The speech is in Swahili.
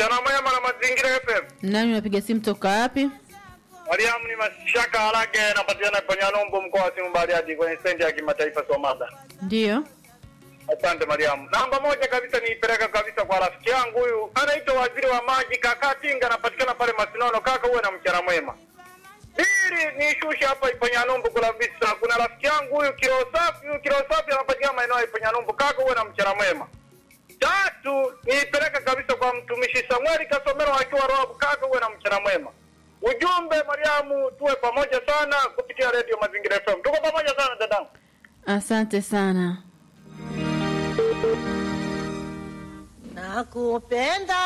Mchana mwema na mazingira FM. Nani unapiga simu toka wapi? Mariamu ni Mashaka Harage napatikana kwenye Nombo mkoa wa Simu Bariadi kwenye stendi ya kimataifa Somada. Ndiyo. Asante Mariamu. Namba moja kabisa niipeleka kabisa kwa rafiki yangu huyu anaitwa waziri wa maji kaka Tinga anapatikana pale Masinono kaka uwe na mchana mwema. Pili nishushe hapa Iponyanumbu kabisa. Kuna rafiki yangu huyu kilo safi, huyu kilo safi anapatikana maeneo ya Iponyanumbu kaka uwe na mchana mwema. Tatu niipeleka kabisa kwa mtumishi Samueli Kasomero akiwa Roabu kaka uwe na mchana mwema. Ujumbe Mariamu, tuwe pamoja sana kupitia redio Mazingira FM. Tuko pamoja sana dadangu. Asante sana. Nakupenda